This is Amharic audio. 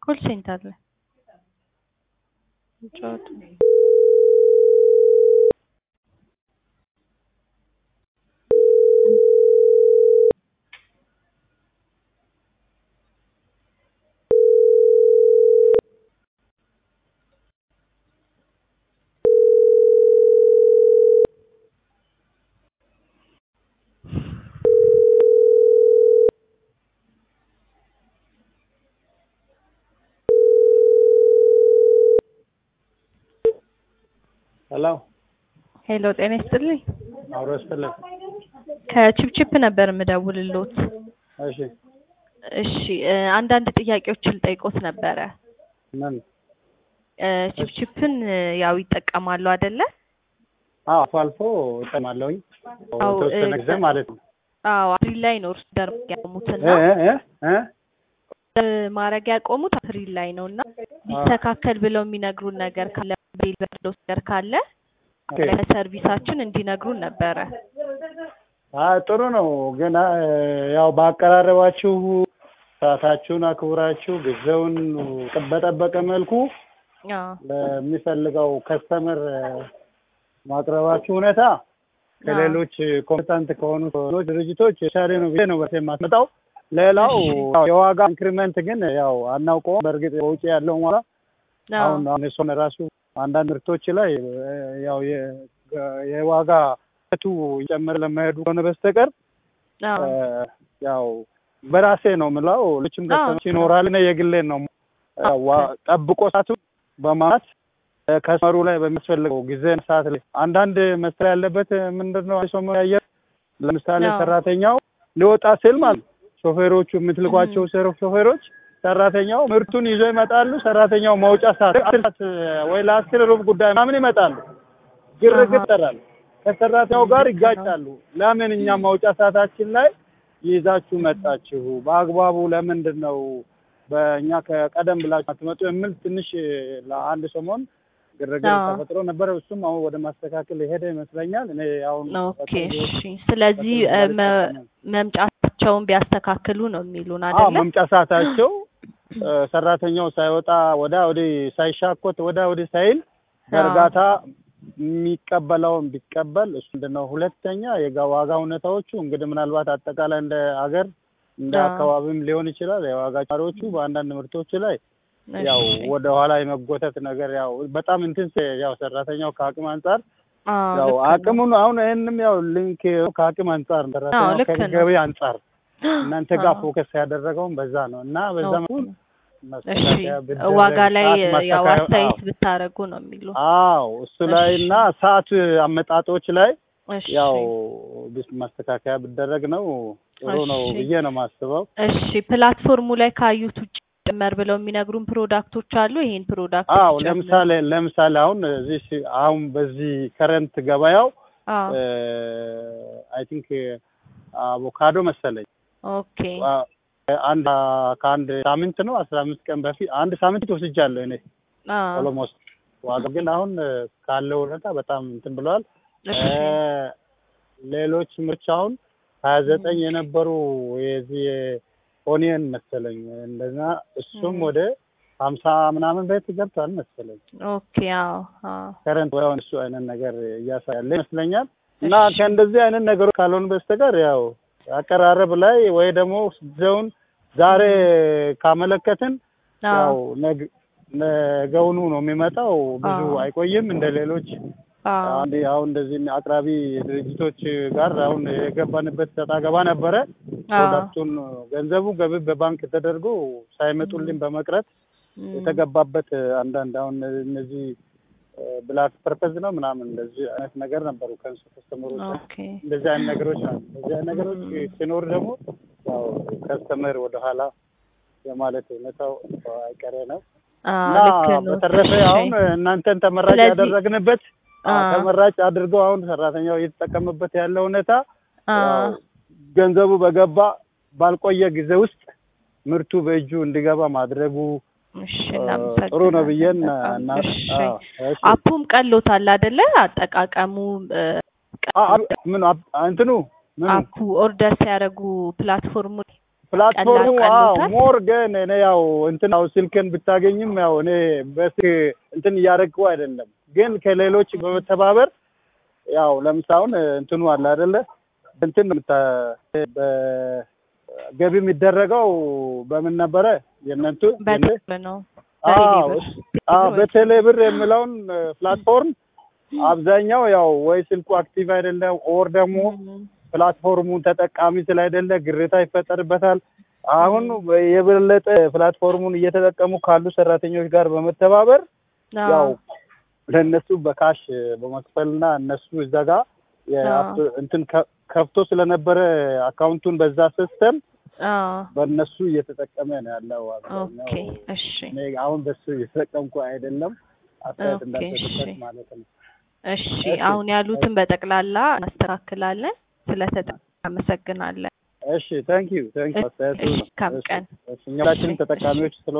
ኮል ሴንተር ላይ ጨዋታ ሄሎ ሄሎ ጤና ይስጥልኝ። አብሮ ይስጥልኝ። ከቺፕቺፕ ነበር የምደውልሎት። እሺ እሺ እ አንዳንድ ጥያቄዎችን ልጠይቆት ነበረ። ምን? እ ቺፕቺፕን እ ያው ይጠቀማሉ አይደለ? አዎ አልፎ አልፎ እጠቀማለሁኝ አዎ፣ የተወሰነ እ ጊዜ ማለት ነው። አዎ አፕሪል ላይ ነው እርሱ ደርግ ያቆሙትና እ እ እ እ ማድረግ ያቆሙት አፕሪል ላይ ነው እና ቢስተካከል ብለው የሚነግሩን ነገር ካለ ቤል በርዶስ ነገር ካለ ኦኬ። ለሰርቪሳችን እንዲነግሩን ነበረ። አይ ጥሩ ነው ግን አ፣ ያው ባቀራረባችሁ ሰዓታችሁን አክብራችሁ ጊዜውን በጠበቀ መልኩ አዎ ለሚፈልገው ከስተመር ማቅረባችሁ ሁኔታ ከሌሎች ኮምፒታንት ከሆኑ ሌሎች ድርጅቶች የሻለ ነው ብዬ ነው በሴ የማስመጣው። ሌላው እሺ። ያው የዋጋ ኢንክሪመንት ግን ያው አናውቀውም። በእርግጥ በውጭ ያለው ኋላ አዎ አሁን አሁን እሱን ራሱ አንዳንድ ምርቶች ላይ እ፣ ያው የ- የዋጋ ቱ እየጨመረ ለማሄዱ ከሆነ በስተቀር አዎ እ፣ ያው በራሴ ነው የምለው ልችም አዎ። ገጠመች ይኖራል። እኔ የግሌን ነው እ፣ ዋ- ጠብቆ ሰዓቱ በማለት እ፣ ከስመሩ ላይ በሚያስፈልገው ጊዜ ሰዓት ላይ አንዳንድ መስሪያ ያለበት ምንድን ነው ሰሞ ያየር ለምሳሌ አዎ። ሰራተኛው ሊወጣ ስል ማለት ነው ሾፌሮቹ የምትልኳቸው ሾ- ሾፌሮች ሰራተኛው ምርቱን ይዞ ይመጣሉ። ሰራተኛው መውጫ ሰዓት አስር ሰዓት ወይ ለአስር ሩብ ጉዳይ ምናምን ይመጣሉ። ግርግር አሃ። ይጠራል። ከሰራተኛው ጋር ይጋጫሉ። ለምን እኛ መውጫ ሰዓታችን ላይ ይዛችሁ መጣችሁ? በአግባቡ ለምንድን ነው በእኛ ከቀደም ብላችሁ አትመጡ? የሚል ትንሽ ለአንድ ሰሞን ግርግር አዎ። ተፈጥሮ ነበረ። እሱም አሁን ወደ ማስተካከል የሄደ ይመስለኛል። እኔ አሁን ኦኬ እሺ። ስለዚህ እ፣ መ- መምጫቸውን ቢያስተካክሉ ነው የሚሉን አዎ አይደለ? መምጫ ሰዓታቸው እ፣ ሰራተኛው ሳይወጣ ወዳ ወደ ሳይሻኮት ወዳ ወደ ሳይል በእርጋታ የሚቀበለውን ቢቀበል እሱ ምንድን ነው። ሁለተኛ የዋጋ ሁኔታዎቹ እንግዲህ ምናልባት አጠቃላይ እንደ ሀገር እንደ አዎ። አካባቢም ሊሆን ይችላል። የዋጋ ጫሪዎቹ በአንዳንድ ምርቶች ላይ ያው እሺ። ወደ ኋላ የመጎተት ነገር ያው በጣም እንትን ስ- ያው ሰራተኛው ከአቅም አንጻር አዎ ያው ልክ ነው። አቅሙን አሁን ይህንም ያው ሊንክ ከአቅም አንጻር ነው። ሰራተኛው ልክ ነው። ከገቢ አንጻር እናንተ ጋር አዎ። ፎከስ ያደረገውም በዛ ነው እና በዛ ኦኬ። መልኩ እሺ ማስተካከያ ቢደረግ ዋጋ ላይ ሰዓት ያው ማስተካከያ- አስተያየት አዎ። ብታደርጉ ነው የሚሉ። አዎ እሱ ላይ እሺ። እና ሰዓት አመጣጦች ላይ እሺ ያው ቢስ- ማስተካከያ ቢደረግ ነው ጥሩ ነው እሺ። ብዬ ነው የማስበው። እሺ ፕላትፎርሙ ላይ ካዩት ውጭ ጨመር ብለው የሚነግሩን ፕሮዳክቶች አሉ። ይሄን ፕሮዳክት አዎ ለምሳሌ ለምሳሌ አሁን እዚህ ሲ- አሁን በዚህ ከረንት ገበያው አዎ አይ ቲንክ አቮካዶ መሰለኝ ኦኬ አ- አንድ ከአንድ ሳምንት ነው አስራ አምስት ቀን በፊት አንድ ሳምንት ወስጃለሁ እኔ አዎ ኦሎሞስት ዋጋ ግን አሁን ካለው ሁኔታ በጣም እንትን ብለዋል። እሺ እ፣ ሌሎች ምርች አሁን ሀያ ዘጠኝ የነበሩ የዚህ ኦኒየን መሰለኝ እንደዛ እሱም ም። ወደ ሀምሳ ምናምን ቤት ገብቷል መሰለኝ። ኦኬ አዎ አዎ ከረንት ወይም እሱ አይነት ነገር እያሳያለ ይመስለኛል። እና እሺ። ከእንደዚህ አይነት ነገሮች ካልሆኑ በስተቀር ያው አቀራረብ ላይ ወይ ደግሞ ጊዜውን ዛሬ ካመለከትን ያው አዎ ነግ- ነገውኑ ነው የሚመጣው። ብዙ አዎ። አይቆይም እንደ ሌሎች አዎ አንድ አሁን እንደዚህ አቅራቢ ድርጅቶች ጋር አሁን የገባንበት ሰጣ ገባ ነበረ። አዎ ፕሮዳክቱን ገንዘቡ ገቢ በባንክ ተደርጎ ሳይመጡልን በመቅረት ም። የተገባበት አንዳንድ አሁን እነዚህ ብላክ ፐርፐዝ ነው ምናምን እንደዚህ አይነት ነገር ነበሩ ከንሱ ከስተመሮች ኦኬ እንደዚህ አይነት ነገሮች ናቸው። እንደዚህ አይነት ነገሮች ሲኖር ደግሞ ያው ከስተመር ወደኋላ የማለት ሁኔታው አይቀሬ ነው አዎ እና ልክ ነው። በተረፈ እሺ። አሁን እናንተን ተመራጭ ስለዚህ- ያደረግንበት አዎ፣ አዎ ተመራጭ አድርገው አሁን ሰራተኛው እየተጠቀምበት ያለው ሁኔታ አዎ ያው ገንዘቡ በገባ ባልቆየ ጊዜ ውስጥ ምርቱ በእጁ እንዲገባ ማድረጉ እሺ እ፣ እናመሰግናለን ጥሩ ነው ብዬን በጣም። እና እሺ አዎ፣ እሺ። አፑም ቀሎታል አይደለ? አጠቃቀሙ እ፣ አ- አ- ምን አፕ- እንትኑ ምን አፑ ኦርደር ሲያደርጉ ፕላትፎርሙ ላይ ፕላትፎርሙ ቀላል አዎ ቀሎታል? ሞር ግን እኔ ያው እንትን ያው ስልክን ብታገኝም ያው እኔ በስልክ እንትን እያደረግኩ አይደለም፣ ግን ከሌሎች በመተባበር ያው ለምሳሌ አሁን እንትኑ አለ አይደለ እንትን የምታ- በገቢ የሚደረገው በምን ነበረ የእነንቱ የነ- በደንብ ነው። አዎ በቴሌብር አዎ ወይ- በቴሌብር የሚለውን ፕላትፎርም አብዛኛው ያው ወይ ስልኩ አክቲቭ አይደለም ኦር ደግሞ እም፣ ፕላትፎርሙን ተጠቃሚ ስላይደለ ግርታ ይፈጠርበታል። አሁን የበለጠ ፕላትፎርሙን እየተጠቀሙ ካሉ ሰራተኞች ጋር በመተባበር አዎ፣ ያው ለእነሱ በካሽ በመክፈልና እነሱ እዛ ጋር የአፕ- እንትን ከ- ከፍቶ ስለነበረ አካውንቱን በዛ ሲስተም አዎ። በእነሱ እየተጠቀመ ነው ያለው። አብዛኛው ኦኬ እሺ እኔ አሁን በሱ እየተጠቀምኩ አይደለም። አስተያየት ኦኬ፣ እንዳትሰጥበት እሺ። ማለት ነው። እሺ እሺ። አሁን ያሉትን በጠቅላላ እናስተካክላለን። ስለተጠ አመሰግናለን። እሺ ታንክ ዩ ታንክ ዩ አስተያየቱ እሺ፣ ነው። መልካም እሺ፣ ቀን። እሺ፣ እኛ ሁላችንም እሺ፣ ተጠቃሚዎች ስለ